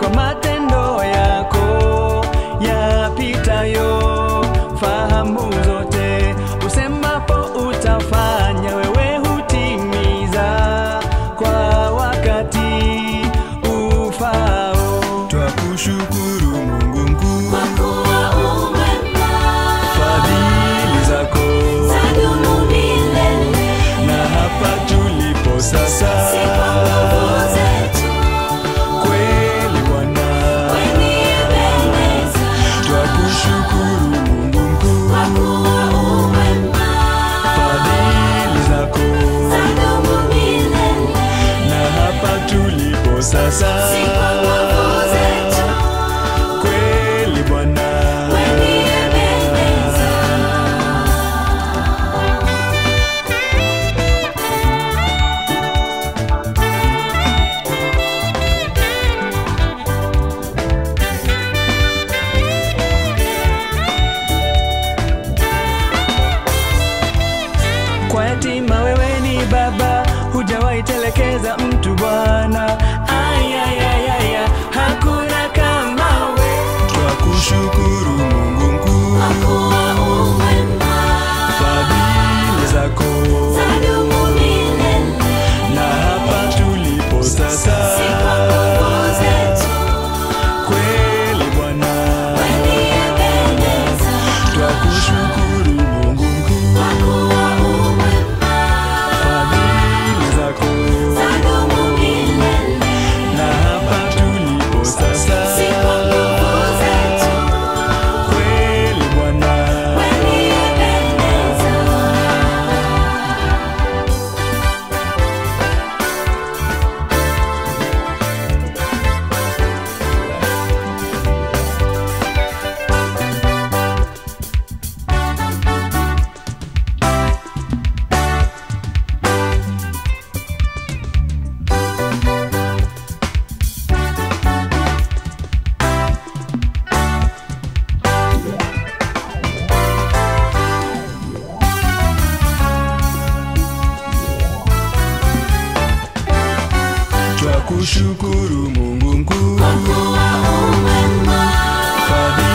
kwa matendo yako yapitayo fahamu zote. Usemapo utafanya, wewe hutimiza kwa wakati ufao. Twakushukuru Mungu mkuu, Kwa kuwa umema, fadhili zako zadumu milele. na hapa tulipo sasa, Si kwa nguvu zetu, kweli Bwana, kwani Ebeneza. twakushukuru Mungu mkuu, Kwa kuwa umema, fadhili zako zadumu milele. na hapa tulipo sasa, Si kwa nguvu zetu, kweli Bwana, kwani Ebeneza. kwa yatima wewe ni baba, hujawahi telekeza mtu Bwana. Ayayayaya, hakuna kama we. Twakushukuru Mungu mkuu, Kwa kuwa umema, fadhili zako zadumu milele. na hapa tulipo sasa, Si kwa nguvu zetu, kweli Bwana, kwani Ebeneza. twakushukuru Mungu mkuu, Kwa kuwa umema, fadhili zako zadumu milele. na hapa tulipo sasa, Si kwa nguvu zetu, kweli Bwana. kwani Ebeneza. Twakushukuru Mungu mkuu, Kwa kuwa umema, fadhili